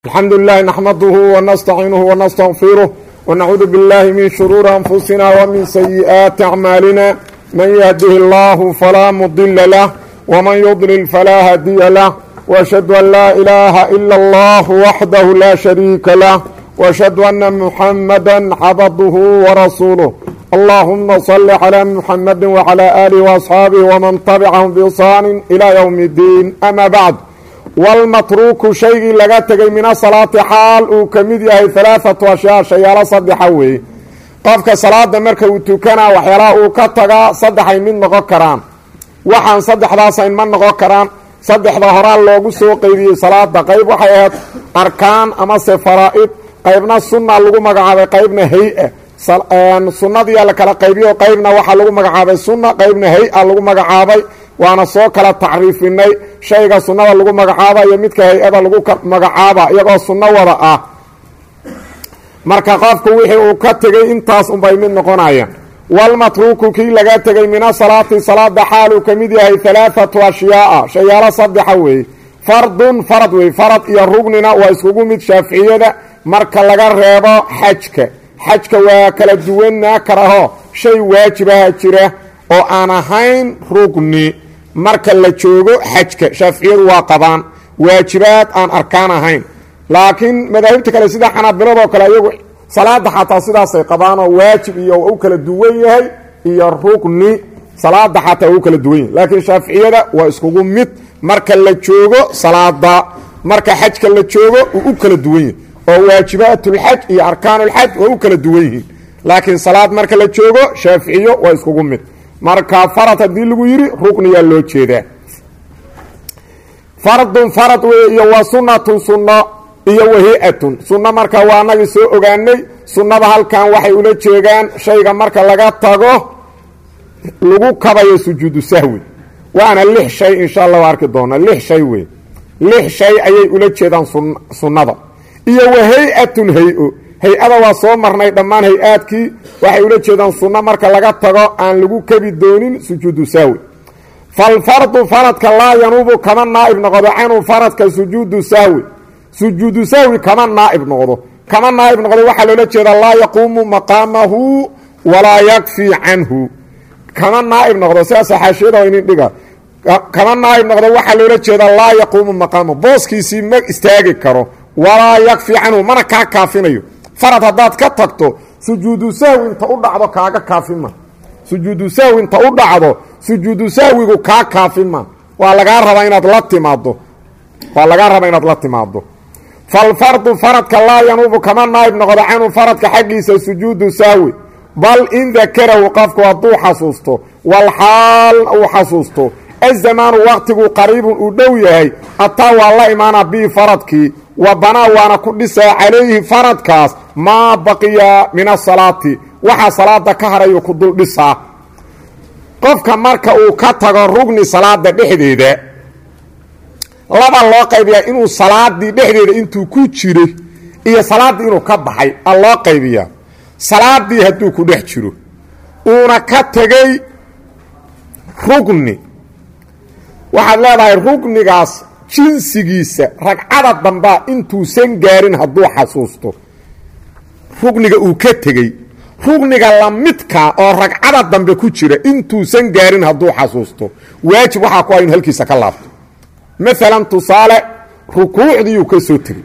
الحمد لله نحمده ونستعينه ونستغفره ونعوذ بالله من شرور أنفسنا ومن سيئات أعمالنا من يهده الله فلا مضل له ومن يضلل فلا هدي له وأشهد أن لا إله إلا الله وحده لا شريك له وأشهد أن محمدا عبده ورسوله اللهم صل على محمد وعلى آله وأصحابه ومن تبعهم بإحسان إلى يوم الدين أما بعد walmatruuku shaygii laga tegay min asalaati xaal uu ka mid yahay alaaatu ashyaa shayaalo saddexa weeye qofka salaada marka uu tukanaa waxyaalaha uu ka tagaa saddexay mid noqon karaan waxaan saddexdaasayn ma noqon karaan saddexda horaa loogu soo qeybiyey salaada qayb waxay ahayd arkaan amase faraa'id qaybna sunna lagu magacaabay qaybna hay-a sunnadiia la kala qaybiyo qaybna waxaa lagu magacaabay sunna qaybna hay-a lagu magacaabay waana soo kala tacriifinay shayga sunnada lagu magacaaba iyo midka hay-ada lagu magacaaba iyagoo sunno wada ah marka qofku wixii uu ka tegey intaas unbay mid noqonayaan walmatruuku kii laga tegey min asalaati salaada xaal uu ka mid yahay alaaatu ashyaaa shayaalo saddexa weeye fardun farad wey farad iyo rugnina waa iskugu mid shaaficiyada marka laga reebo xajka xajka waa kala duwanaa karaho shay waajibaha jira oo aan ahayn rugni marka la joogo xajka shaaficiyadu waa qabaan waajibaad aan arkaan ahayn laakiin madaahibta kale sida xanaabiladoo kale iyagu salaada xataa sidaasay qabaanoo waajib iyo u kala duwan yahay iyo rugni salaada xataa waa u kala duwan yahay laakiin shaaficiyada waa iskugu mid marka la joogo salaada marka xajka la joogo uu u kala duwan yahay oo waajibaatulxaj iyo arkaanulxaj waa u kala duwan yihiin laakiin salaad marka la joogo shaaficiyo waa iskugu mid marka farad haddii lagu yidhi rukniyaa loo jeedaa fardun farad wey iyo wa sunnatun sunno iyo wahi-atun sunno marka waa anagii soo ogaanay sunnada halkan waxay ula jeegaan shayga marka laga tago lagu kabayo sujuudu sahwi waana lix shay insha allah arki doona lix shay wey lix shay ayay ula jeedaan sunnada iyo wa hay-atun hay-o hay-ada waa soo marnay dhammaan hay-aadkii waxay ula jeedaan sunno marka laga tago aan lagu kebi doonin sujuudu sahwi falfardu faradka laa yanuubu kama naa'ib noqdo canhu faradka sujuudu sahwi sujuudu sahwi kama naa'ib noqdo kama naa'ib noqdo waxaa loola jeedaa laa yaquumu maqaamahu walaa yakfii canhu kama naa'ib noqdo sidaasa xaashiyada inin dhiga kama naa'ib noqdo waxaa loola jeedaa laa yaquumu maqaamahu booskiisii ma istaagi karo walaa yakfii canhu mana kaa kaafinayo farad haddaad ka tagto sujuudu sahwi inta u dhacdo kaaga kaafima sujuudu sahwi inta u dhacdo sujuudu sahwigu kaa kaafima waa lagaa rabaa inaad la timaado waa lagaa rabaa inaad la timaado falfardu faradka laa yanuubu kama naayib noqdo canhu faradka xaggiisa sujuudu sahwi bal in dakarahu qofku hadduu xasuusto walxaal uu xasuusto azamaanu waqtigu qariibun uu dhow yahay ataa waa la imaana bii faradkii wa banaa waana ku dhisaa calayhi faradkaas maa baqiya min asalaati waxaa salaada ka harayu ku dul dhisaa qofka marka uu ka tago rugni salaada dhexdeeda laba loo qaybiyaa inuu salaadii dhexdeeda intuu ku jiray iyo salaaddii inuu ka baxay a loo qaybiyaa salaadii hadduu ku dhex jiro uuna ka tegey rugni waxaad leedahay rugnigaas jinsigiisa ragcada dambaa intuusan gaarin hadduu xasuusto rugniga uu ka tegey rugniga lamidka oo ragcada dambe ku jira intuusan gaarin hadduu xasuusto waajib waxaa ku ah inu halkiisa ka laabto maalan tusaale rukuucdiiuu ka soo tegey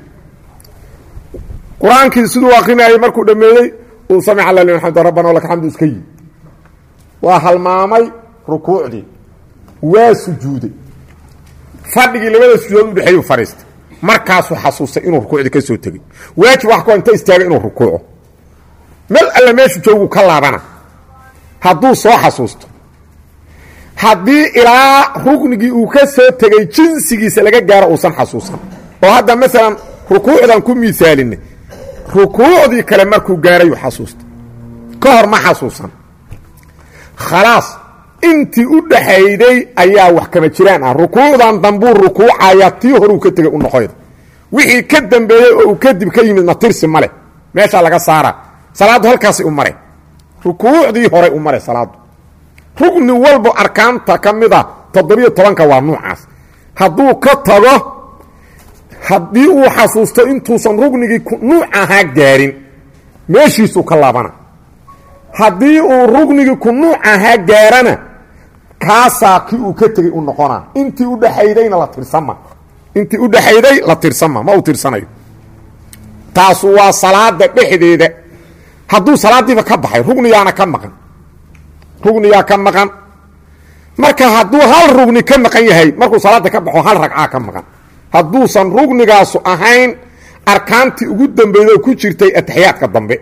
qur-aankii siduu akrinayay markuu dhammeeyey uu samic alla liman xamd rabbana laka xamdu iska yi waa halmaamay rukuucdii waa sujuuday fadhigii labada sujuudood udhexeeyu fadhiistay markaasuu xasuustay inuu rukuucdii ka soo tegey waajib wax ku inta istaagay inuu rukuuco mel alle meeshu joogu ka laabana hadduu soo xasuusto haddii ilaa ruknigii uu ka soo tegey jinsigiisa laga gaaro uusan xasuusan oo hadda maalan rukuucdan ku miisaalinay rukuucdii kale markuu gaarayuu xasuustay ka hor ma xasuusan khalaas intii u dhaxayday ayaa wax kama jiraan ah rukuucdan dambuu rukuucaya tii horuu ka tegay u noqoyda wixii ka dambeeyey oo uu kadib ka yimidna tirsi ma leh meeshaa laga saara salaaddu halkaasay u mare rukuucdii horay u mare salaaddu rugni walbo arkaanta ka mid a toddobiyo tobanka waa nuucaas hadduu ka tago haddii uu xasuusto intuusan rugnigii nuuc ahaa gaarin meeshiisuu ka laabana haddii uu rugnigii ku nuuc ahaa gaarana kaasaa kii uu ka tegey u noqonaa intii u dhaxaydayna la tirsama intii u dhaxayday la tirsama ma uu tirsanayo taasu waa salaada dhexdeeda hadduu salaadiiba ka baxay rugniyaana ka maqan rugniyaa ka maqan marka hadduu hal rugni ka maqan yahay markuu salaada ka baxo hal ragcaa ka maqan hadduusan rugnigaasu ahayn arkaantii ugu dambeeyey oo ku jirtay ataxiyaadka dambe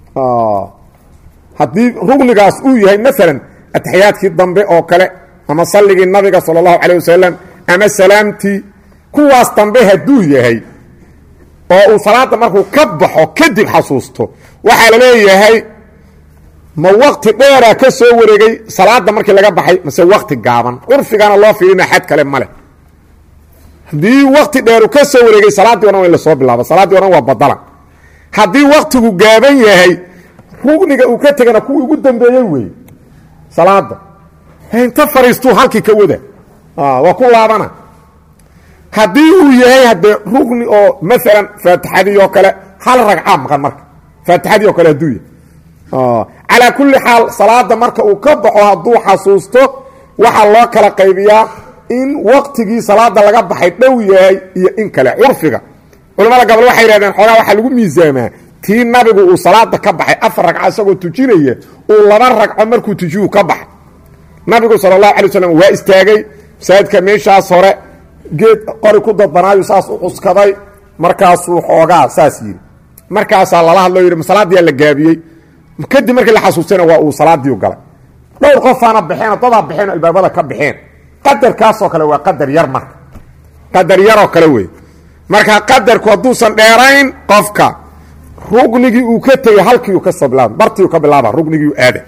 haddii rugnigaas uu yahay maalan ataxiyaadkii dambe oo kale ama salligii nabiga sala allahu calayh wasalam ama salaamtii kuwaas dambe hadduu yahay oo uu salaada markuu ka baxo kadib xasuusto waxaa la leeyahay ma wakti dheeraa ka soo wareegay salaada markii laga baxay mase wakti gaaban curfigana loo fiirina xad kale male haddii wakti dheeru ka soo wareegay salaaddii o dhan waa in lasoo bilaabo salaaddii o dhan waa badalan haddii waktigu gaaban yahay rugniga uu ka tegana kuwii ugu dambeeyey weeye salaada inta fariistuu halkii ka wada waa ku laabana haddii uu yahay haddee rugni oo maalan faatixadii oo kale hal ragcaa maqan marka faatixadii oo kale hadduu yahay calaa kulli xaal salaada marka uu ka baxo hadduu xasuusto waxaa loo kala qaybiyaa in waktigii salaada laga baxay dhow yahay iyo in kale curfiga culamada gabal waxay yidhahdeen xoogaa waxaa lagu miisaamaa tii nabigu uu salaada ka baxay afar ragco isagoo tujinaya uu laba ragco markuu tujiyu ka baxay nabigu sala allahu alay waslam waa istaagay masaajidka meeshaas hore geed qori ku dadbanaayu saas u cuskaday markaasuu xoogaa saas yidhi markaasaa lala hadloo yidhi masalaadiyaa la gaabiyey kadib markii la xasuustayna waa uu salaadiiu galay dhowr qofaana baxeen dadaa baxeen albaabada ka baxeen qadarkaasoo kale waa qadar yar marka qadar yaroo kale wey marka qadarku hadduusan dheerayn qofka rugnigii uu ka tegey halkiiu kasoo bilaaba bartiiu ka bilaaba rugnigiiu aada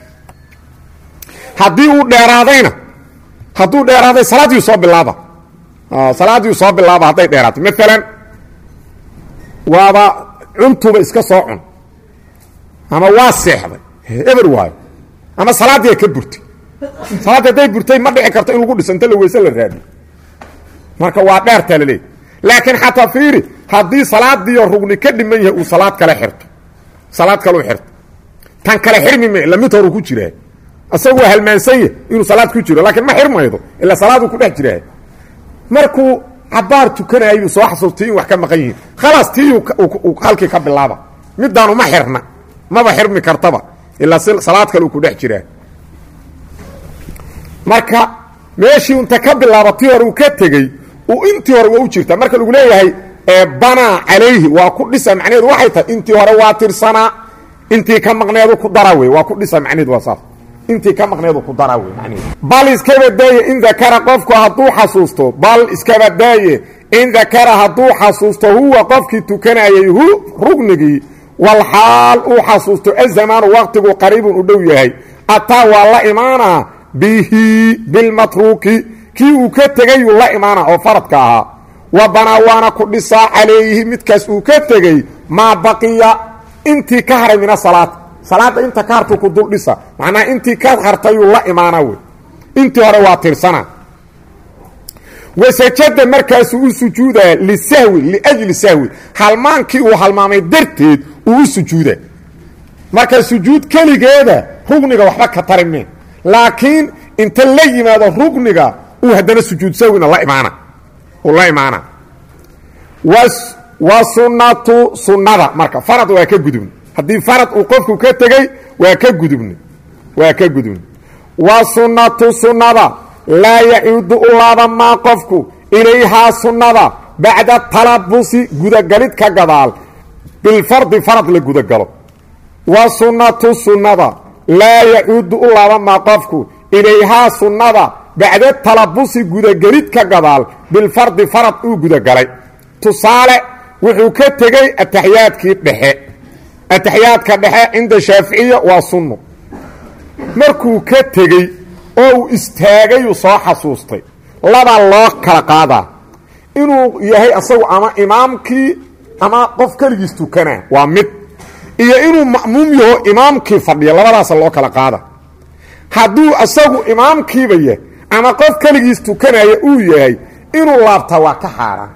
haddii uu dheeraadayna hadduu dheeraaday salaadiiu soo bilaaba salaadiiu soo bilaaba hadday dheeraatay maalan waaba cuntuba iska soo cun ama waa seexday eber waayo ama salaaddiia ka burtay salaaddi hadday burtay ma dhici karto in lagu dhiso inta la weyse la raadiyo marka waa dheertaa laleeyahy laakiin xataa fiiri haddii salaadiioo rugni ka dhiman yahay uu salaad kale xirto salaad kaleu xirto tan kale xirmi ma ila mid horu ku jiraa isagu waa halmaansan yah inuu salaad ku jiro laakiin ma xirmaydo ila salaaduu ku dhex jiraa markuu cabaar tukanayuu soo xasuustay in wax ka maqan yihiin khalaas tii halkii ka bilaaba midaanu ma xirna maba xirmi kartaba ilaa salaad kale uu ku dhex jiraa marka meeshii inta ka bilaaba tii hore uu ka tegey uu intii hore waa u jirtaa marka lagu leeyahay banaa calayhi waa ku dhisa macnaheedu waxay tahay intii hore waa tirsanaa intii ka maqneedu ku dara wey waa ku dhisa macnaheedu waa saas intii ka maqneedu ku dara wey macnaheedu bal iskaba daaye in dakara qofku hadduu xasuusto bal iskaba daaye in dakara hadduu xasuusto huwa qofkii tukanayay hu rugnigii walxaal uu xasuusto azamaanu waqtigu qariibun u dhow yahay ataa waa la imaanaa bihi bilmatruuki kii uu ka tegayuu la imaana oo faradka ahaa wa banaa waana ku dhisaa calayhi midkaas uu ka tegey maa baqiya intii ka haray min asalaad salaadda inta ka hartuu ku dul dhisa macnaha intii ka hartayuu la imaana wey intii hore waa tirsana wasajada markaasuu u sujuudaa lisahwi liajli sahwi halmaankii uu halmaamay darteed uu u sujuuda marka sujuud keligeeda rugniga waxba ka tarimeen laakiin inta la yimaado rugniga uu haddana sujuud sahwina la imaana uu la imaana wa sunnatu sunnada marka farad waa ka gudubni haddii farad uu qofku ka tegey waa ka gudubni waa ka gudubni wa sunnatu sunnada laa yacuudu u laabamaa qofku ilayhaa sunnada bacda talabusi gudagalid ka gadaal bilfardi farad la gudagalo wa sunnatu sunnada laa yacuudu u laabamaa qofku ilayhaa sunnada bacda talabusi gudagelid ka gadaal bilfardi farad uu gudagalay tusaale wuxuu ka tegey ataxiyaadkii dhexe ataxiyaadka dhexe cinda shaaficiya waa sunno markuu ka tegey oo uu istaagayuu soo xasuustay labaa loo kala qaadaa inuu yahay asagu ama imaamkii ama qof keligiis tukanaa waa mid iyo inuu ma'muum yaho imaamkii fadhiya labadaasa loo kala qaada hadduu asagu imaamkiiba yahay ama qof keligiis tukanaya uu yahay inuu laabtaa waa ka xaaraan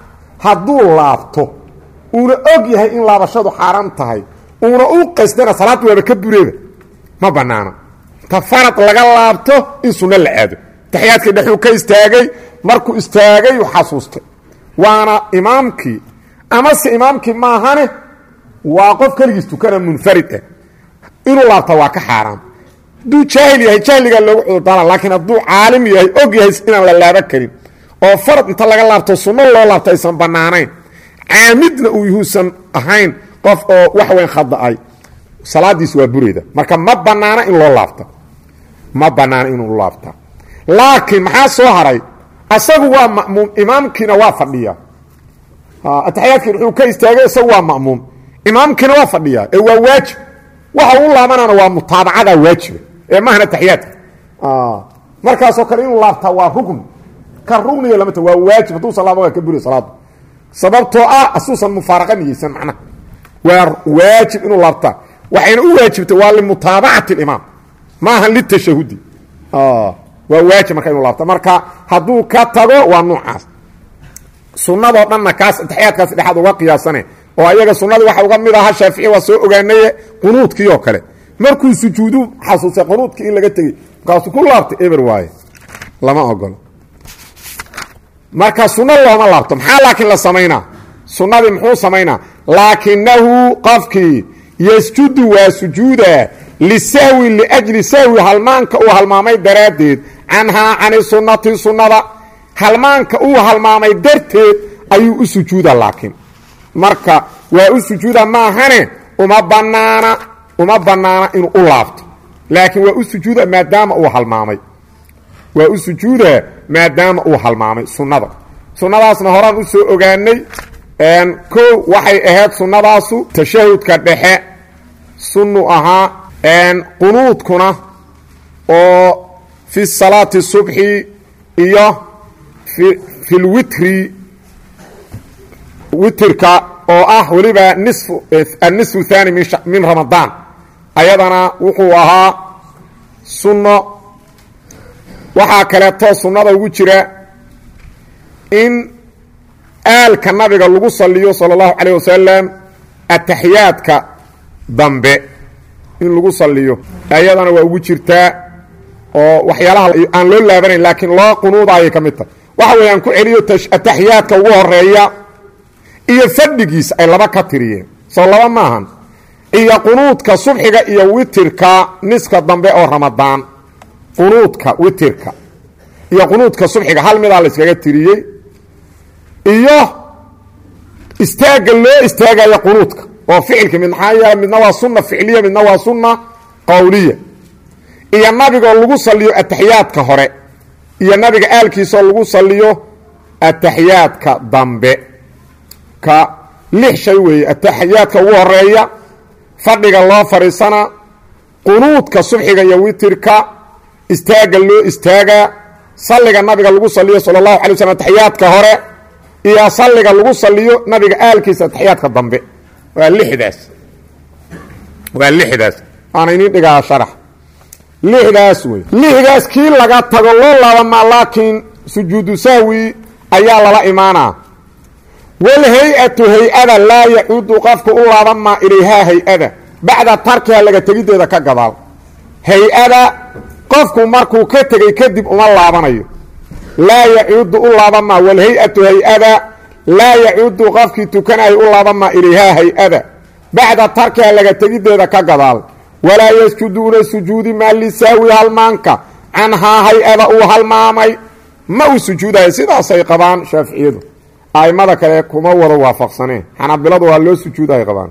hadduu laabto uuna og yahay in laabashadu xaaraan tahay uuna u qasdana salaaddu waaba ka bureeba ma bannaana ta farad laga laabto in sunno la aado taxiyaadkii dhexuu ka istaagay markuu istaagay u xasuustay waana imaamkii amase imaamkii maahane waa qof keligiis tukana munfarid ah inuu laabta waa ka xaaraam hadduu jaahil yahay jahligaa loogu cudurdaara laakiin hadduu caalim yahay og yahay inaan la laaba karin oo farad inta laga laabto sunno loo laabto aysan bannaanayn caamidna uu yuhuusan ahayn qof oo wax weyn khada'ay salaadiis waa bureyda marka ma bannaana in loo laabta ma bannaana inuu laabta laakiin maxaa soo haray asagu waa ma'muum imaamkiina waa fadhiya ataxiyaadkii wuxuu ka istaagay isagu waa ma'muum imaamkiina waa fadhiya ee waa waajib waxa uu laabanana waa mutaabacada waajiba ee mahna taxiyaadka markaasoo kale inuu laabtaa waa rugni ka rugniga lamata waa waajib hadduusan laaba waa ka buriya salaadu sababtoo ah asuusan mufaaraqa niyeysan macnaha waa waajib inuu laabtaa waxayna u waajibtay waa limutaabacati اlimaam maaha litashahudi waa waajib marka inuu laabta marka hadduu ka tago waa nuucaas sunadoo dhanna kaas taxiyaadkaas dhexaad uga qiyaasane oo ayaga sunadii waxa uga mid ahaa shaafici waa soo ogaanaye qunuudkii oo kale markuu sujuudu xasuustay qunuudkii in laga tegey markaasuu ku laabtay eber waaye lama ogolo marka sunno looma laabto maxaa laakiin la samaynaa sunnadii muxuu samaynaa laakinahu qofkii yasjudu waa sujuuda lisahwi liajli sahwi halmaanka uu halmaamay daraaddeed canhaa cani sunnati sunnada halmaanka uu halmaamay darteed ayuu u sujuuda laakiin marka waa u sujuuda maahane uma banaana uma bannaana inuu u laabto laakiin waa u sujuuda maadaama uu halmaamay waa u sujuuda maadaama uu halmaamay sunnada sunnadaasna horaan u soo ogaanay kow waxay ahayd sunnadaasu tashahudka dhexe sunnu ahaa qunuudkuna oo fi salaati subxi iyo fi lwitri witrka oo ah weliba nisfu annisfu thani min ramadaan ayadana wuxuu ahaa sunno waxaa kaleeto sunnada ugu jira in aalka nabiga lagu saliyo sala allahu calayh wasalam ataxiyaadka dambe in lagu saliyo ayadana waa ugu jirtaa oo waxyaalaha aan loo laabanayn laakiin loo qunuudaayay ka mid tahay waxa weeyaan ku celiyo ataxiyaadka ugu horeeya iyo fadhigiisa ay laba ka tiriyeen soo laba maahan iyo qunuudka subxiga iyo witirka niska dambe oo ramadaan qunuudka witirka iyo qunuudka subxiga hal midaa la iskaga tiriyey iyo istaagga loo istaagayo qunuudka oo ficilka mid maxaa yeele midna waa sunna ficliya midna waa sunna qowliya iyo nabigoo lagu saliyo ataxiyaadka hore iyo nabiga aalkiisaoo lagu saliyo ataxiyaadka dambe ka lix shay weeye ataxiyaadka ugu horeeya fadhiga loo fadhiisana qunuudka subxiga iyo witirka istaagga loo istaagaa salliga nabiga lagu saliyo sala allahu alay waslm ataxiyaadka hore iyo salliga lagu saliyo nabiga aalkiisa ataxiyaadka dambe waa lixdaas waa lixdaas waana inin dhigaa sharax lixdaas wey lixdaas kii laga tago loo laabamaa laakiin sujuudu sahwi ayaa lala imaanaa walhay-atu hay-ada laa yacuudu qofku u laabamaa ilayhaa hay-ada bacda tarkiha laga tegiddeeda ka gadaal hay-ada qofku markuu ka tegey kadib uma laabanayo laa yacuudu u laabamaa walhay-atu hay-ada laa yacuudu qofkii tukanayo u laabamaa ilayhaa hay-ada bacda tarkiha laga tegiddeeda ka gadaal walaa yasjuduuna sujuudi maa lisahwi halmaanka canhaa hay-ada uu halmaamay ma uu sujuudayo sidaasay qabaan shaaficiyadu aimada kale kuma wada waafaqsaneen xanaabiladu waa loo sujuuday qabaan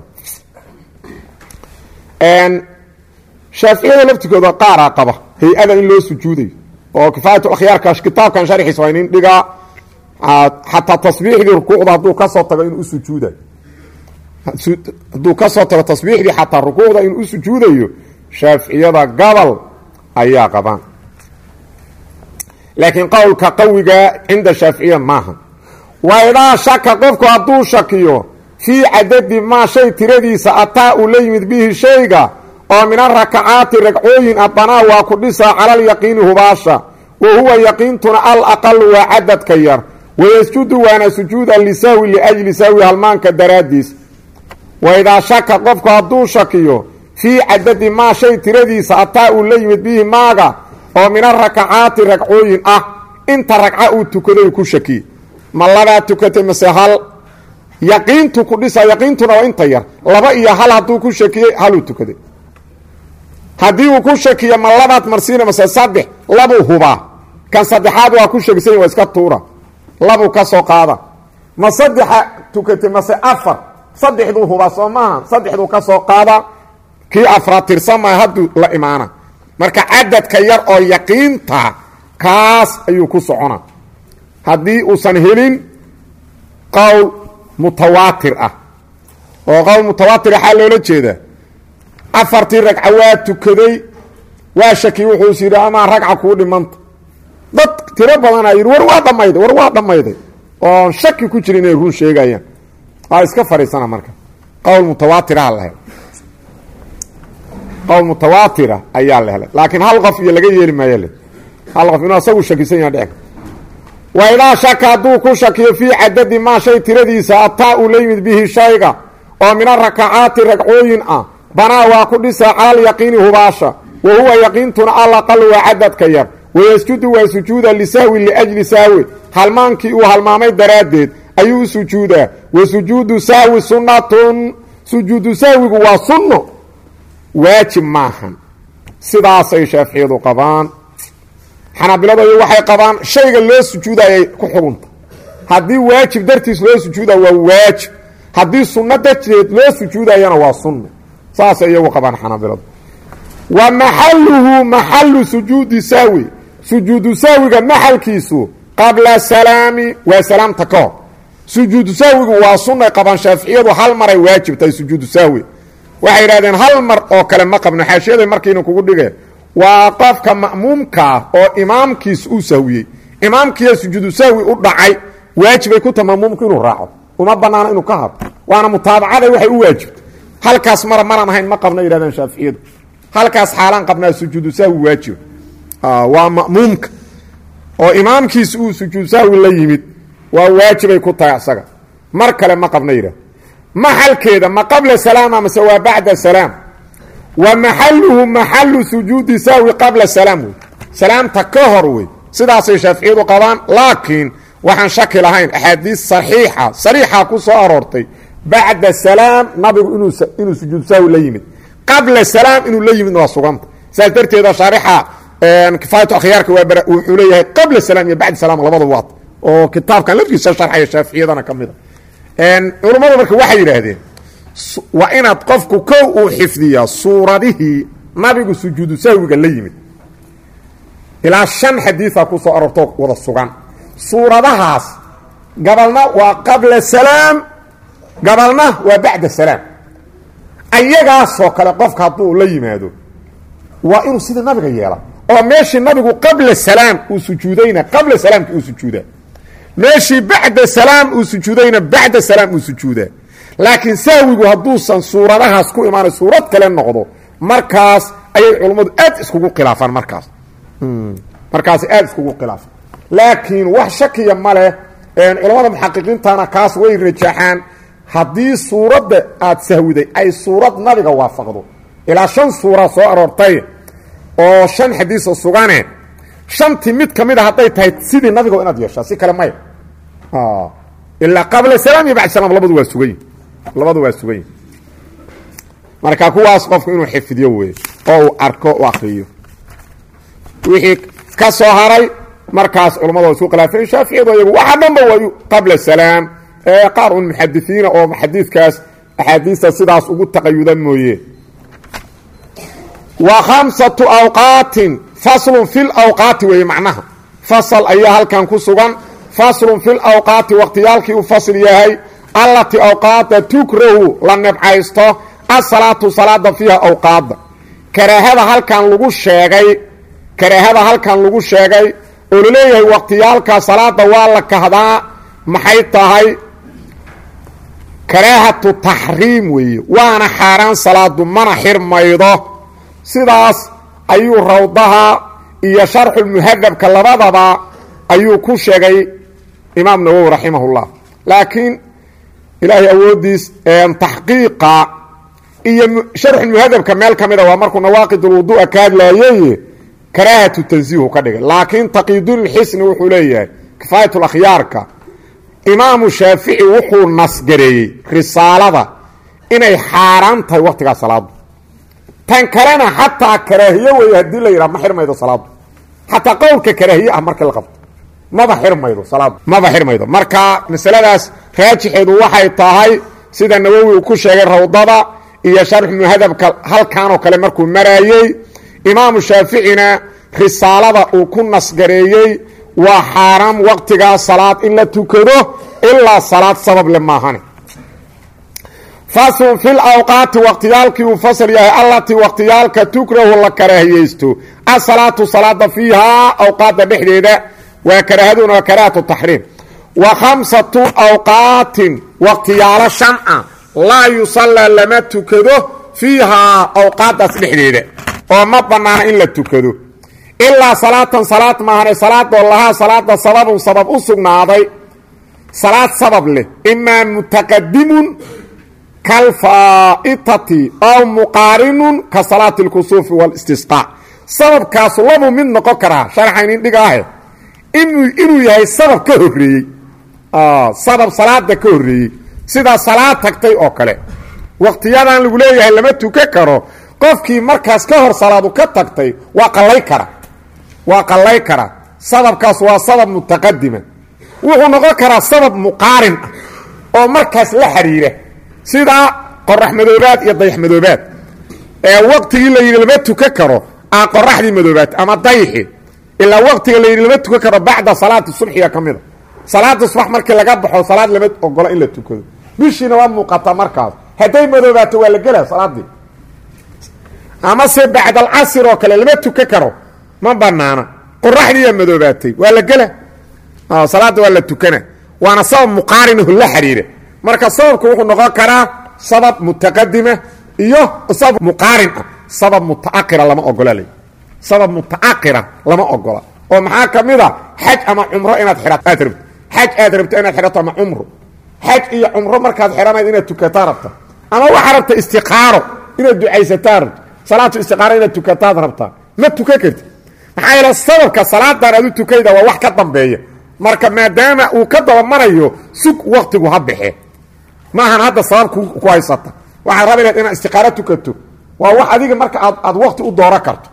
shaaficiyada laftikooda qaaraa qaba hay-ada in loo sujuudayo oo kifaayat akhyaarka kitaabkan sharxiisa waa inin dhigaa xataa tasbiixdii rukuucda hadduu kasoo tago inuu usujuudayo hadduu kasoo tago tasbiixdii xataa rukuucda inuu u sujuudayo shaaficiyada gobol ayaa qabaan laakiin qowlka qawiga cinda shaaficiya maaha waidaa shaka qofku hadduu shakiyo fii cadadi maa shay tiradiisa ataa uu la yimid bihi shayga oo min arakacaati ragcooyin ah banaa waa ku dhisaa calalyaqiini hubaasha wa huwa yaqiintuna al aqalu waa cadadka yar wayasjudu waana sujuuda lisahwi liajli sahwi halmaanka daraaddiis waidaa shaka qofku hadduu shakiyo fii cadadi maa shay tiradiisa ataa uu la yimid bihi maaga oo min arakacaati ragcooyin ah inta ragca uu tukaday ku shakiye ma labaa tukatay mase hal yaqiintu ku dhisa yaqiintuna waa inta yar laba iyo hal hadduu ku shakiyey haluu tukaday haddii uu ku shakiyo ma labaad marsiina mase saddex labuu hubaa kan saddexaad waa ku shakisany waa iska tuura labuu ka soo qaada ma saddexa tukatay mase afar saddexduu hubaa soo maaha saddexduu ka soo qaada kii afraad tirsamaya hadduu la imaana marka cadadka yar oo yaqiinta kaas ayuu ku socona haddii uusan helin qowl mutawaatir ah oo qowl mutawaatir waxaa loola jeedaa afartii ragca waa tukaday waa shaki wuxuu is yidhi amaa ragca kuu dhimanta dad tiro badanaa yidhi war waa dhammayday war waa dhammayday oon shaki ku jira inay run sheegayaan waa iska fadhiisana marka qowl mutawaatiraha la helay qowl mutawaatira ayaa la helay laakiin hal qof iyo laga yeeli maayo le hal qof inuu asagu shakisan yaha dhec wa idaa shaka hadduu ku shakiyo fii cadadi maa shay tiradiisa ataa uu la yimid bihi shayga oo min arakacaati ragcooyin ah banaa waa ku dhisaa calal yaqiini hubaasha wa huwa yaqiintuna alaqal waa cadadka yar wayasjudu waa sujuuda lisahwi liajli sahwi halmaankii uu halmaamay daraaddeed ayuu u sujuudaa wa sujuudu sahwi sunnatun sujuudu sahwigu waa sunno waajib maahan sidaasay shaaficiyadu qabaan xanaabiladoodu waxay qabaan shayga loo sujuudayay ku xugunta haddii waajib dartiis loo sujuuda waa waajib haddii sunno darteed loo sujuudayana waa sunno saasay iyagu qabaan xanaabiladu wa maxaluhu maxalu sujuudi sahwi sujuudu sahwiga maxalkiisu qabla salaami waa salaamta ka hor sujuudu sahwigu waa sunnay qabaan shaaficiyadu hal maray waajibtahay sujuudu sahwi waxay yidhahdeen hal mar oo kale ma qabno xaashiyaday markiina kugu dhige waa qofka ma'muumkaa oo imaamkiis uu sahwiyey imaamkiiya sujuudu sahwi u dhacay waajibay ku taha ma'muumku inuu raaco uma banaano inuu ka hadlo waana mutaabacaday waxay u waajibtay halkaas mara maraan ahayn ma qabna yidhahdeen shaaficiyadu halkaas xaalaan qabnaa sujuudu sahwi waajiba waa ma'muumka oo imaamkiis uu sujuudu sahwi la yimid waa waajibay ku tahay asaga mar kale ma qabna yidhahd maxalkeeda ma qabla salaama mase waa bacda salaam wa maxaluhu maxalu sujuudi sahwi qabla salaam wey salaamta ka hor wey sidaasay shaaficiyadu qabaan laakiin waxaan shaki lahayn axaadiis saxiixa sariixa ku soo aroortay bacda salaam nabigu inuu sujuudu sahwi la yimid qabla salaam inuu la yimidna waa suganta saas darteeda shaarixa kifaayatu akhyaarka waa wuxuu leeyahay qabla salaam iyo bacda salaam labada waad oo kitaabkan lafkiisa sharxaya shaaficiyadana ka mid a culammadu marka waxay yidhaahdeen waa inaad qofku kow uu xifdiyaa suuradihii nabigu sujuudu sahwiga la yimid ilaa shan xadiiثa ku soo aroortoo wada sugan suuradahaas gabalna waa qabla salaam gabalna waa bacda salaam ayagaasoo kale qofka hadduu la yimaado waa inuu sida nabiga yeela oo meeshii nabigu qabla salaam uu sujuudayna qabla salaamki uu sujuudaa meeshii bacda salaam uu sujuudayna bacda salaam uu sujuudaa laakiin sahwigu hadduusan suuradahaas ku imaanay suurad kale noqdo markaas ayay culummadu aad iskugu khilaafaan markaas markaas aad iskugu khilaafaan laakiin wax shakiya ma leh culammada muxaqiqiintana kaas way rajaxaan haddii suuradda aad sahwiday ay suurad nabiga waafaqdo ilaa shan suura soo aroortay oo shan xadiisoo sugane shantii mid ka mid a hadday tahay sidii nabiga inaad yeeshaa si kale maya ilaa qabla salaam iyo bacd salaam labadu waa sugayin labadu waa sugayin marka kuwaas qofku inuu xifdiyo wey oo uu arko u akriyo wixii ka soo haray markaas culammadu waa isku khilaafeen shaaficiyadu ayagu waxa dhanba waa qabla salaam qaar un muxadisiina oo xadiidkaas axaadiista sidaas ugu taqayuda mooye wa khamsatu awqaatin faslun fi lawqaati weeye macnaha fasal ayaa halkan ku sugan faslun fi lawqaati waqtiyaalkii u fasl yahay allatii awqaada tukrahu la nebcaysto asalaatu salaada fiiha awqaada karaahada halkan lagu sheegay karaahada halkan lagu sheegay oo laleeyahay waqtiyaalka salaada waa la kahdaa maxay tahay karaahatu taxriim weeye waana xaaraan salaadu mana xirmaydo sidaas ayuu rawdaha iyo sharxulmuhadabka labadaba ayuu ku sheegay imaam nawowi raximahullah laakiin ilaahay awooddiis taxqiiqa iyo sharxulmuhadabka meel ka mida waa markuu nawaaqidulwudu'a ka hadlaayey karaahatu tansiihu ka dhigay laakiin taqiidulxisni wuxuu leeyahay kifaayatulakhyaarka imaamu shaafici wuxuu nasgareeyey risaalada inay xaaraan tahay waqtigaa salaadu tan kalena xataa karaahiye wey haddii la yidhaha ma xirmaydo salaadu xataa qowlka karaahiye ah markii la qabto maba xirmaydo salaadu maba xirmaydo marka masaladaas raajixeedu waxay tahay sida nawowi uu ku sheegay rawdada iyo sharxumuhadabka halkanoo kale markuu maraayey imaamu shaaficina risaalada uu ku nasgareeyey waa xaaraam waqtigaa salaad in la tukado ilaa salaad sabab le maahane faslun fi lawqaati waqtiyaalkii uu fasal yahay allatii waqtiyaalka tukrahu la karaahiyeysto asalaatu salaada fiihaa awqaadda dhexdeeda waa karaahaduna waa karaahatu taxriim wa khamsatu awqaatin waqtiyaalo shan a laa yusallaa lama tukado fiihaa awqaaddaas dhexdeeda oo ma bannaana in la tukado ilaa salaatan salaad maahane salaadoo lahaa salaada sababun sabab u sugnaaday salaad sabab leh imaa mutaqadimun kalfaa'itati aw muqaarinun ka salaati اlkusuufi wاlistisqaa sababkaasu labuu mid noqon karaa sharxaynin dhigaahe inuu yahay sabab ka horeeyey sabab salaada ka horeeyey sidaa salaad tagtay oo kale waqtiyadan lagu leeyahay lama tukan karo qofkii markaas ka hor salaadu ka tagtay waa qallay kara waa qallay kara sababkaas waa sabab mutaqadima wuxuu noqon karaa sabab muqaarin ah oo markaas la xiriira sidaa qorax madoobaad iyo dayax madoobaad ee waqtigii la yidhi lama tukan karo aa qoraxdii madoobaad ama dayxi ilaa waqtiga la yidhi lama tukan karo bacda salaati subxiga ka mida salaada subax markii laga baxo salaad lama ogola in la tukado bishiina waa muuqataa markaas hadday madoobaato waa la gelaa salaadii ama se bacdalcasir oo kale lama tukan karo ma banaana qoraxdiiyaa madoobaatay waa la gela salaada waa la tukana waana sabab muqaarinaho la xiriira marka sababku wuxuu noqon karaa sabab mutaqadima iyo sabab muqaarin ah sabab mutaakira lama ogola l sabab mutaakira lama ogola oo maxaa ka mid a xaj ama cumro inaad aad rabto xaj aad rabto inaad xidhato ama cumro xaj iyo cumro markaad xidhanayd inaad tukataa rabta ama waxaa rabta istiqaaro inaad ducaysataa rabto salaatu istiqaaro inaad tukataad rabtaa ma tukan karti maxaa yeele sababka salaadan aad u tukayda waa wax ka dambeeya marka maadaama uu ka dabamarayo sug waktigu ha baxe maahan hadda sabab ku haysata waxaad rabi lahed inaad istiqaaro tukato waa wax adiga marka aad aad wakti u dooro karto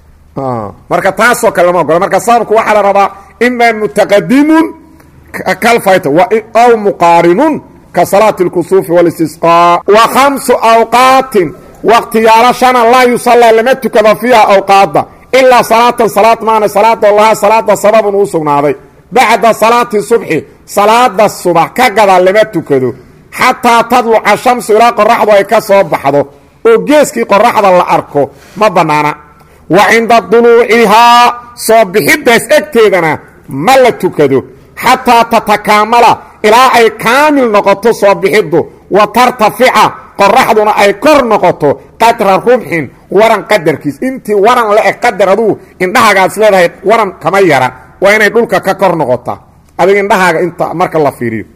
marka taasoo kale lama ogola marka sababku waxaa la rabaa ima mutaqadimun kalfayta aw muqaarinun ka salaati اlkusuufi wاlistisqaa wa khamsu awqaatin waqtiyaalo shana laa yusallaa lama tukado fiiha awqaada ilaa salaatan salaad maana salaadoo lahaa salaada sababun uu sugnaaday bacda salaati subxi salaada subax ka gada lama tukado xataa tadluca shamsu ilaa qoraxdu ay ka soo baxdo oo geeskii qoraxda la arko ma bannaana wa cinda duluucihaa soo bixidaas egteedana ma la tukado xataa tatakaamala ilaa ay kaamil noqoto soo bixiddu wa tartafica qoraxduna ay kor noqoto qadra rubxin waran qadarkiis intii waran le-eg qadar aduu indhahagaas leedahay waran kama yara waa inay dhulka ka kor noqotaa adiga indhahaaga inta marka la fiiriyo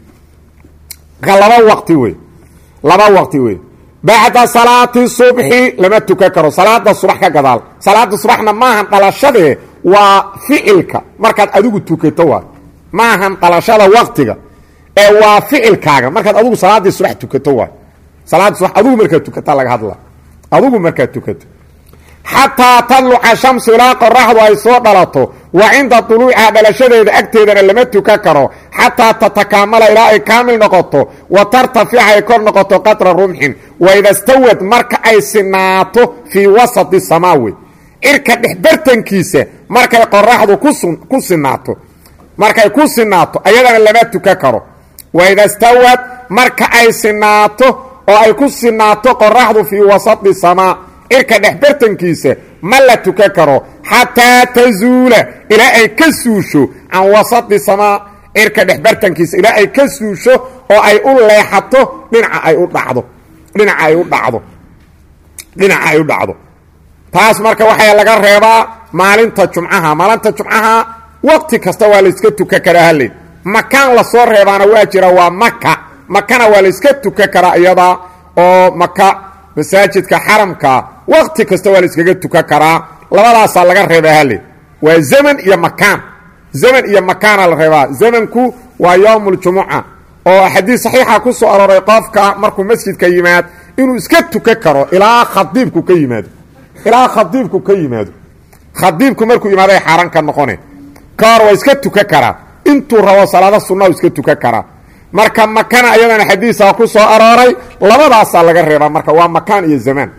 laba waqti wey laba waqti wey bacda salaati subxi lama tukan karo salaada subax ka gadaal salaada subaxna maahan dhalashadee waa ficilka markaad adigu tukato waa maahan dhalashada waqtiga ee waa ficilkaaga markaad adigu salaadii subax tukato waa salaada subax adigu markaad tukata laga hadla adigu markaad tukato xataa tadluca shamsu ilaa qoraxdu ay soo dhalato wa cinda duluuciha dhalashadeeda agteedana lama tukan karo xataa tatakaamala ilaa ay kaamil noqoto wa tartafica ay kor noqoto qadra rumxin waida stawad marka ay sinaato fii wasati samaawi cirka dhexbartankiisa markay qoraxdu ku sinaato markay ku sinaato ayadana lama tukan karo waida stawad marka ay sinaato oo ay ku sinaato qoraxdu fii wasati samaa cirka dhexbartankiisa ma la tukan karo xataa tazuula ilaa ay ka suusho can wasati samaa cirka dhexbartankiisa ilaa ay ka suusho oo ay u leexato dhinaca ay u dhacdo dhinaca ay u dhacdo dhinaca ay u dhacdo taas marka waxaa laga reebaa maalinta jumcaha maalinta jumcaha waqti kasta waa layska tukan karaa hale makaan lasoo reebaana waa jira waa maka makana waa layska tuka karaa iyada oo maka masaajidka xaramka waqti kasta waa layskaga tuka karaa labadaasaa laga reeba hale waa zaman iyo makaan zaman iyo makaana la reebaa zamanku waa yowm اljumuca oo xadiis saxiixa ku soo arooray qofka markuu masjidka yimaad inuu iska tuka karo ilaa khadiibku ka yimaado ilaa khadiibku ka yimaado khadiibku markuu yimaaday xaaran ka noqone ka hor waa iska tuka karaa intuu rabo salaado sunnahu iska tuka karaa marka makana ayadana xadiisa ku soo arooray labadaasaa laga reebaa marka waa makaan iyo zamaan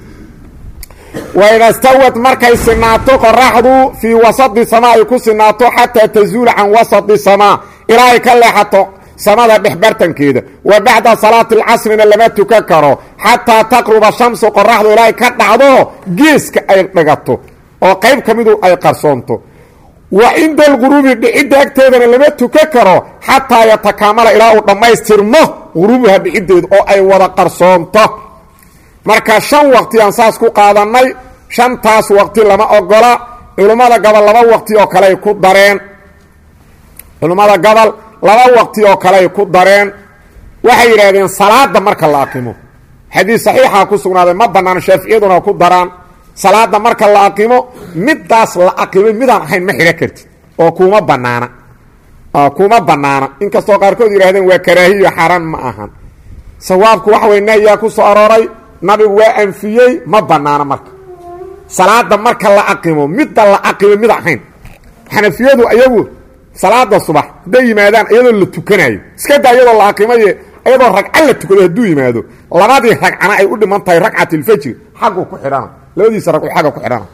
waida stawad markay sinaato qoraxdu fii wasadi samaa ay ku sinaato xataa tazuula can wasadi samaa ilaa ay ka leexato samada dhexbartankeeda wa bacda salaati alcasrina lama tukan karo xataa taqruba shamsu qoraxdu ilaa ay ka dhacdo geeska ay dhigato oo qayb ka midu ay qarsoonto wa cinda alquruubi dhicidda agteedana lama tukan karo xataa yatakaamala ilaa uu dhammaystirmo quruubuha dhiciddeedu oo ay wada qarsoonto marka shan waqti aan saas ku qaadannay shantaas waqti lama ogola culummada gobol laba waqti oo kaleay ku dareen culummada gobol laba waqti oo kaleay ku dareen waxay yidhaahdeen salaada marka la aqimo xadiis saxiixa ku sugnaaday ma banaano shaaficiyaduna ku daraan salaada marka la aqimo midaas la aqimay midaan ahayn ma xidhan kartid oo kuma banaana kuma banaana inkastoo qaarkood yidhahdeen waa karaahiyo xaaraan ma ahan sawaabku waxa way nahyaa ku soo arooray nabigu waa anfiyey ma banaana marka salaada marka la aqimo midda la aqimo mid ahayn xanafiyadu ayagu salaada subax hadday yimaadaan iyadoo la tukanayo iska daa iyadoo la aqimaye iyadoo ragca la tukado hadduu yimaado labadii ragcana ay u dhiman tahay ragcatilfajri xaggu ku xidhana labadiisa ragcu xagga ku xidhana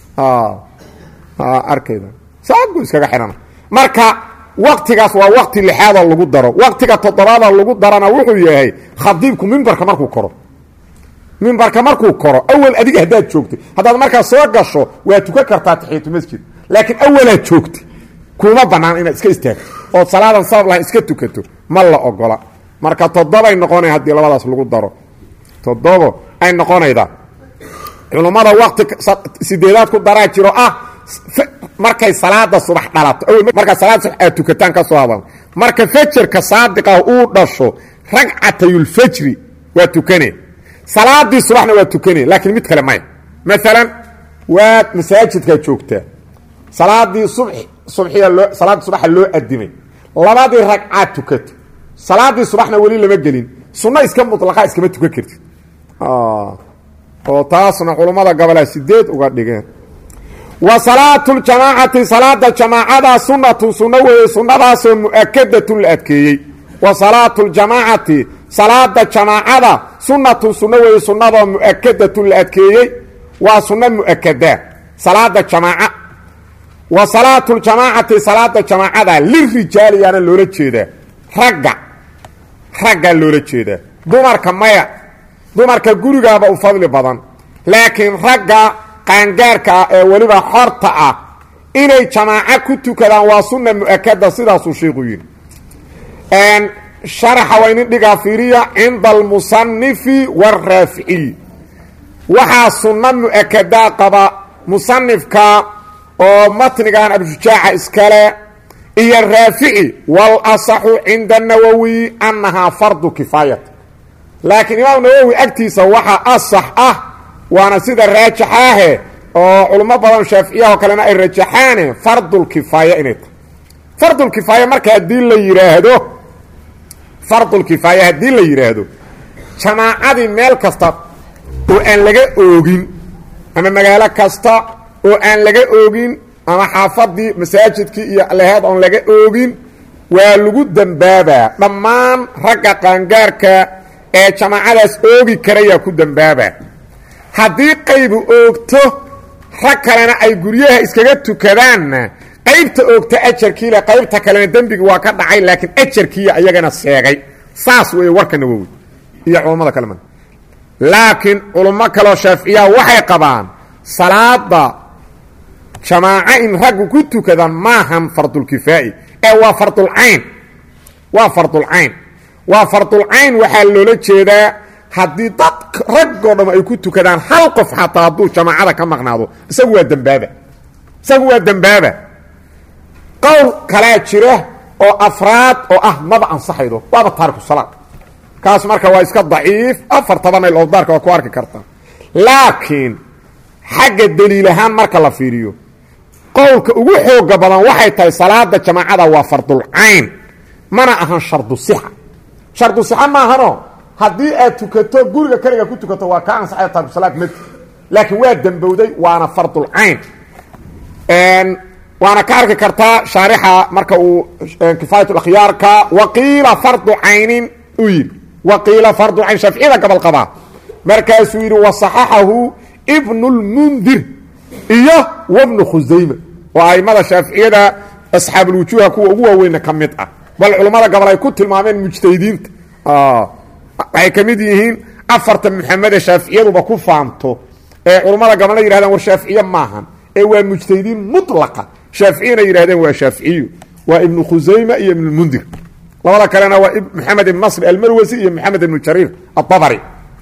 arkayda saaguu iskaga xidhana marka waktigaas waa wakti lixaadoo lagu daro waktiga toddobaadoo lagu darana wuxuu yahay khadiibku mimbarka markuu koro mimbarka markuu koro awel adiga haddaad joogtay haddaad markaa soo gasho waa tukan kartaa taxiyatu masjid laakiin awalaad joogtay kuma banaan inaad iska istaagto ood salaadan sabab lahayn iska tukato ma la ogola marka toddobay noqonay haddii labadaas lagu daro toddobo ay noqonaydaa culummada wakti sideedaad ku daraa jiro ah markay salaada subax dhalato markaa salaada subax aad tukataan ka soo hadal marka fajarka saadiqah uu dhasho ragcatayulfajri waa tukane salaadii subaxna waa tukane laakiin mid kale maya maalan waad masaajidkaa joogtaa salaadii sub subxiya loo salaadii subaxa loo adimay labadii ragcaad tukato salaadii subaxna weli lama gelin sunno iska mutlaqa iskama tukan kartid oo taasna culummada gobolaa sideed uga dhigeen wa salaatu ljamaacati salaada jamaacada sunnatun sunno weeye sunnadaasoo mu'akadatun la adkeeyey wa salaatu ljamaacati salaada jamaacada sunnatun sunno weeye sunnadoo mu'akadatun la adkeeyey waa sunno mu'akada salaada jamaaca wa salaatu ljamaacati salaada jamaacada lirijaali yaana loola jeedaa ragga raggaa loola jeedaa dumarka maya dumarka gurigaaba u fadli badan laakiin ragga qaangaarka ah ee weliba xorta ah inay jamaaco ku tukadaan waa sunna mu'akada sidaasuu sheikhu yidhi sharaxa waa inin dhigaa fiiriya cinda almusanifi waaraaficiy waxaa sunno mu'akadaa qaba musanifka oo matnigan abshujaaca iskale iyo raafici wal asaxu cinda anawowi annahaa fardu kifaayat laakiin imaam nawowi agtiisa waxaa asax ah waana sida raajaxaahe oo culummo badan shaaficiyahoo kalena ay rajaxaane fardulkifaaya inay tahay fardulkifaaya marka haddii la yidhaahdo fardulkifaaya haddii la yidhaahdo jamaacadii meel kasta oo aan laga oogin ama magaalo kasta oo aan laga oogin ama xaafadii masaajidkii iyo leheed oon laga oogin waa lagu dembaabaa dhammaan ragga qaangaarka ee jamaacadaas oogi karayaa ku dembaabaa haddii qaybu oogto rag kalena ay guryaha iskaga tukadaanna qaybta oogta ajarkiile qaybta kalena dembigi waa ka dhacay laakiin ajarkiiya ayagana seegay saas weeye warka nawowi iyo culammada kalema laakiin culummo kaleo shaaficiyaha waxay qabaan salaada jamaaco in raggu ku tukadaan maahan fardulkifaa'i ee waa fardulcayn waa fardulcayn waa fardulcayn waxaa loola jeedaa haddii dad raggoo dham ay ku tukadaan hal qof xataa hadduu jamaacada ka maqnaado isagu waa dembaaba isagu waa dembaaba qowl kalaa jira oo afraad oo ah maba ansaxaydo waaba taariku salaad kaas marka waa iska daciif afar tobanay lowdaarka waa ku arki kartaa laakiin xagga daliil ahaan marka la fiiriyo qowlka ugu xooga badan waxay tahay salaada jamaacada waa fardulcayn mana ahan shardu sixa shardu sixa maahano haddii aad tukato guriga keliga ku tukato waa kaa ansaxaya taariku salaad mati laakiin waa dembowday waana fardulcayn waana ka arki kartaa shaarixa marka uu kifaayat akhyaarka waqiila fardu caynin u yidhi waqiila fardu cayn shaaficiyada gobol qabaa markaasuu yidhi wasaxaxahu ibnu lmundir iyo wabnu khusayma oo aimada shaaficiyada asxaabulwujuuha kuwa ugu waaweyna ka mid ah bal culammada gobol ay ku tilmaameen mujtahidiinta waxay ka mid yihiin afarta muxamede shaaficiyaduba ku faanto ee culammada gobolna yihahdeen war shaaficiye maahan ee waa mujtahidiin mulaqa shaaficiyana yidhahdeen waa shaaficiyu waa ibnu khusayma iyo ibnulmundir labada kalena waa maxamed ibn nasr almarwasi iyo maxamed ibnu jariir aabari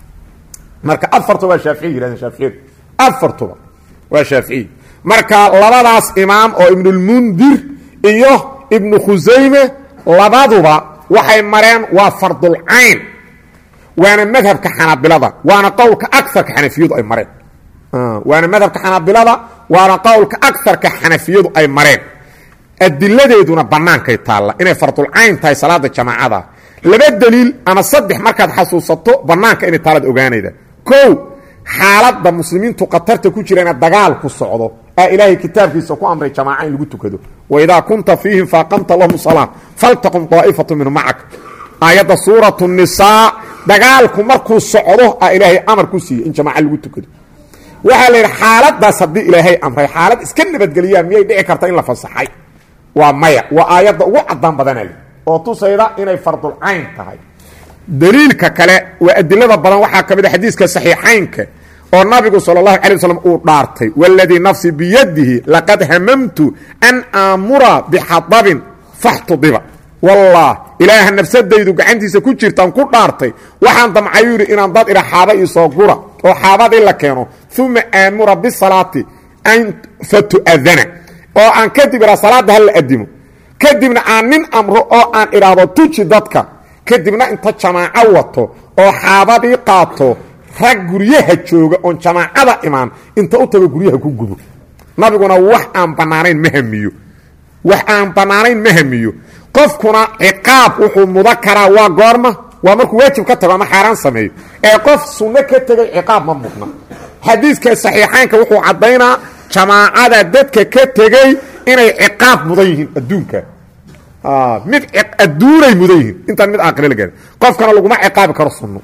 marka afartuba waa shaaficiy yihahdeen shaaficiyadu afartuba waa shaaficiy marka labadaas imaam oo ibnulmundir iyo ibnu khusayme labaduba waxay mareen waa fardulcayn waana madhabka xanaabilada waana qowlka agarka xanafiyadu ay mareen waana madhabka xanaabilada waana qowlka agarka xanafiyadu ay mareen adiladeeduna bannaankay taalla inay fardulcayn tahay salaada jamaacada laba daliil ama saddex markaad xasuusato bannaanka inay taalad ogaanayda kow xaaladda muslimiintu khatarta ku jira ina dagaal ku socdo aa ilaahay kitaabkiisa ku amray jamaaca in lagu tukado waidaa kunta fiihim faaqamta lahum salaa faltaqum daa'ifatu minhum macak aayadda suuratu nisaa dagaalku markuu socdo aa ilaahay amar ku siiyey in jamaaca lagu tukado waxaa la yidhi xaaladaas haddii ilaahay amray xaalad iska nabadgeliyaa miyay dhici karta in la fasaxay waa maya waa aayadda ugu cadaan badanale oo tusayda inay fardulcayn tahay daliilka kale waa adilada badan waxaa ka mid a xadiiska saxiixaynka oo nabigu sal اlahu alay waslm uu dhaartay wاladii nafsi biyadihi laqad hamamtu an aamura bixadabin faxtudiba wallah ilaaha nafsadaydu gacantiisa ku jirtaan ku dhaartay waxaan damcayu yidhi inaan dad idha xaaba iisoo gura oo xaabadii la keeno uma aamura bisalaati an fatu'adana oo aan kadib idhaa salaadda ha la adimo kadibna aan nin amro oo aan idhaahdo tuji dadka kadibna inta jamaaco wato oo xaabadii qaato rag guryaha jooga oon jamaacada imaan inta u tago guryaha ku gubo nabiguna wax aan bannaanayn ma hamiyo wax aan bannaanayn ma hamiyo qofkuna ciqaab wuxuu muda karaa waa goorma waa markuu waajib ka tago ama xaaraan sameeyo ee qof sunno ka tegay ciqaab ma mudna xadiidka saxiixaynka wuxuu caddaynaa jamaacada dadka ka tegey inay ciqaab mudan yihiin adduunka mid adduunay mudan yihiin intaan mid aakhire la gaari qofkana laguma ciqaabi karo sunno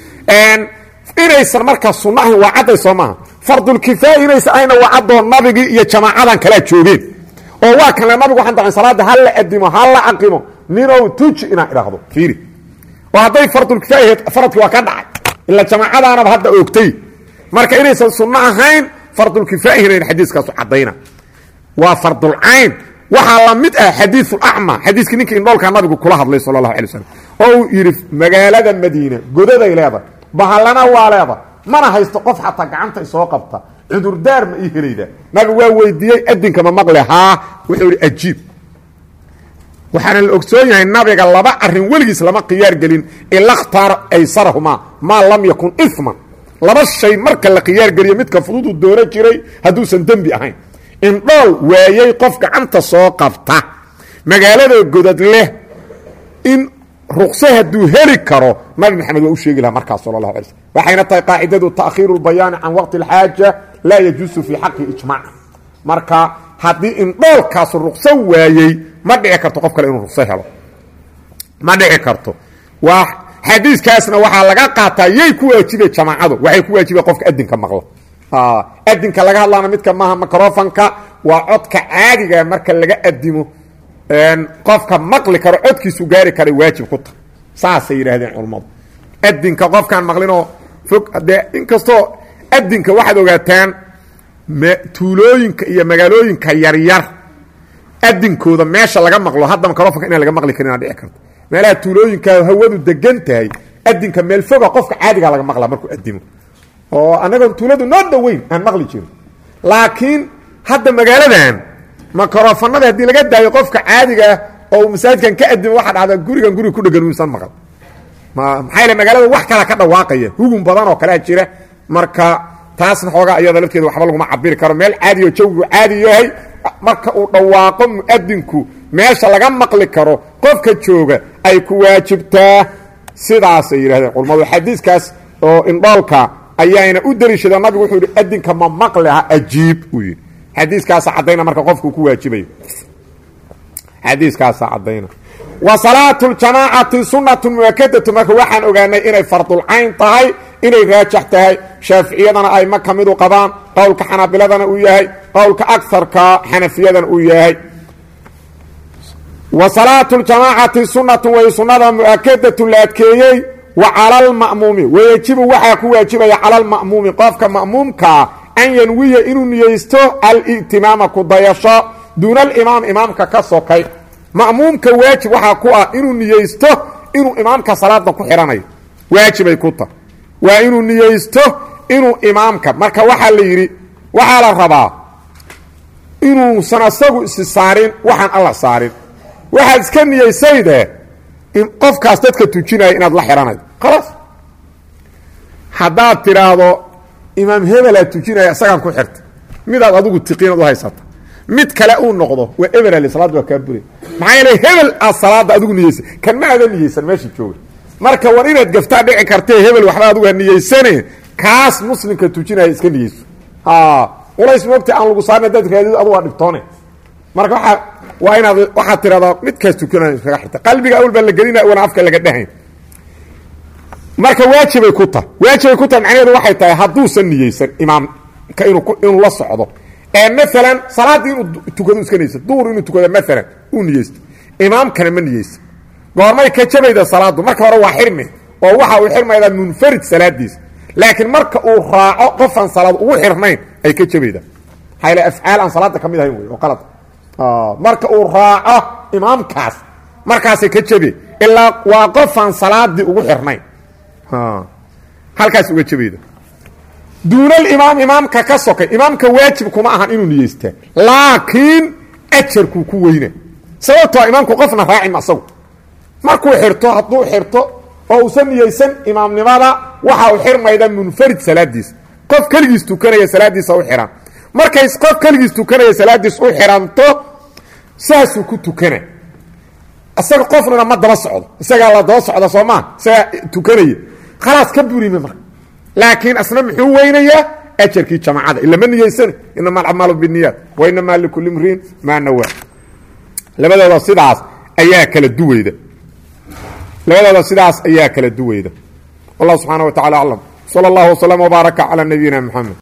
inaysan markaa sunno ahayn waa cadday soo maaha fardulkifaaya inaysan ahayna waa caddoo nabigii iyo jamaacadan kalaa joogeen oo waa kanle nabigu waxaan dacay salaadda ha la adimo ha la aqimo ninow tuji inaan idhaahdo fiiri oo hadday fardulkifaaya ahayd faradkii waa ka dhacay ila jamaacadaanaba hadda oogtay marka inaysan sunno ahayn fardulkifaayahinayn xadiiskaasu caddayna waa fardulcayn waxaa la mid ah xadiiulacma xadiiskii ninkii indhoolkaa nabigu kula hadlay sala allahu alay slam oo uu yidhi magaalada madiina godaday leedahay bahallana waa leeda mana haysto qof xataa gacanta isoo qabta cudurdaar ma ii helayda nabigu waa weydiiyey adinka ma maqle haa wuxuu ihi ajiib waxaana la ogsoon yahay nabiga laba arin weligiis lama khiyaar gelin ila khtaara aysarahumaa maa lam yakun iman laba shay marka la khiyaar geliyo midka fududuu doono jiray hadduusan dembi ahayn indhool waayey qof gacanta soo qabta magaalada godad leh in ruqse hadduu heli karo nabi maxamed waa u sheegi lahaa markaas sala allahu alay slm waxayna tahay qaacidadu ta'khiiru lbayaani can waqti alxaaja laa yajuusu fii xaqi ijmaaca marka haddii indhoolkaasu ruqso waayey ma dhici karto qof kale inuu ruqso helo ma dhici karto waa xadiiskaasna waxaa laga qaataa yay ku waajibe jamaacadu waxay ku waajibe qofka adinka maqla adinka laga hadlaana midka maaha microfonka waa codka caadiga marka laga adimo qofka maqli karo codkiisu gaari kara waajib ku tahay saasay yidhaahdeen culammadu adinka qofkaan maqlinoo fog dee inkastoo adinka waxaad ogaataan tuulooyinka iyo magaalooyinka yaryar adinkooda meesha laga maqlo hadda microfonka inaan laga maqli karin aa dhici karto meelaha tuulooyinka hawadu degan tahay adinka meel foga qofka caadigaa laga maqlaa markuu adimo oo annagoon tuuladu noo dhoweyn aan maqli jirin laakiin hadda magaaladan microfonada haddii laga daayo qofka caadigaa oo masaajidkan ka adimo waxa dhacda gurigan guriga ku dhegan uusan maqal maxaa yale magaalada wax kala ka dhawaaqaya hugun badan oo kalea jira marka taasna xoogaa iyada lafteeda waxba laguma cabiri karo meel caadi oo jawgigu caadi yahay marka uu dhawaaqo mu'adinku meesha laga maqli karo qofka jooga ay ku waajibtaa sidaasay yidhahdeen culmadu xadiiskaas oo indhoolka ayaana u deliishada nabigu wuxuu yidhi adinka ma maqliha ajiib uu yidhi xadiiskaasa caddayna marka qofkuu ku waajibayo xadiiskaasa caddayna wa salaatu ljamaacati sunnatu muakadatu marka waxaan ogaanay inay fardulcayn tahay inay raajax tahay shaaficiyadana ayma ka midu qabaan qowlka xanaabiladana uu yahay qowlka agarka xanafiyadana uu yahay wa salaatu ljamaacati sunnatu way sunnada mu'akadatu la adkeeyey wa cala lma'muumi wayejibu waxaa ku waajibaya cala alma'muumi qofka ma'muumkaa an yanwiya inuu niyeysto al'timaama ku dayasho duuna alimaam imaamka ka sokay ma'muumka waajib waxaa ku ah inuu niyeysto inuu imaamka salaada ku xidhanayo waajibay ku tahay waa inuu niyeysto inuu imaamka marka waxaa la yidhi waxaa la rabaa inuusan asagu isi saarin waxaan alla saarin waxaad iska niyeysayde qofkaas dadka tujinaya inaad la xidhanaydo khalaas haddaad tidhaahdo imaam hebelaad tujinaya isagaan ku xirta midaad adigu tiqiinad u haysata mid kale uu noqdo waa eberale salaad waa kaa buray maxaa yeele hebel aad salaada adigu niyeysan kan ma aada niyeysan meesha jooga marka war inaad gaftaa dhici kartee hebel waxba adigu ha niyeysane kaas muslimka tujinaya iska niyeyso ulays moogta aan lagu saarin hadaad raadid adu waa dhibtoone marka waa waa inaad waxaad tiradaa midkaas tukanaya iskaga xirta qalbiga awal baa la gelina wana afka laga dhahayn marka waajibay ku tahay waajibay ku tahay macnaheedu waxay tahay hadduusan niyeysan imaamka inuu inuu la socdo ee maalan salaaddii inuu tukado iska niyeysa duhur inuu tukado maalan uu niyeysto imaamkana ma niyeysa goormay ka jabayda salaaddu marka hore waa xirmi oo waxa uu xirmaydaa munfarid salaadiisa laakiin marka uu raaco qofaan salaad ugu xirnayn ay ka jabayda maxaa yale afcaal aan salaadda ka mid ahayn wey oo qalad marka uu raaco imaamkaas markaasay ka jabe ilaa waa qofaan salaadii ugu xirnayn halkaas uga jabayda duuna alimaam imaamka ka sokay imaamka waajib kuma ahan inuu niyeystaa laakiin ajarkuu ku weyna sababtoo imaamku qofna raacim asagu markuu xirto hadduu xirto oo uusan niyeysan imaamnimada waxa uu xirmayda munfarid salaadiisa qof keligiis tukanaya salaadiisa u xihan markay qof keligiis tukanaya salaadiis u xihanto saasuu ku tukana isaga qofnana ma daba socdo isagaa la daba socda soo maa isagaa tukanaya khalaas ka burime marka laakiin asna muxuu weynayaa ajarkii jamacada ilama niyeysane inama alacmaalu biniyaat wa inamaa likulli mriin maa nawaa labadooda sidaas ayaa kala duweyda labadooda sidaas ayaa kala duweyda wallah subxaana wa tacala aclam salى اllah wslm wbaaraka calى nabiyina mxamed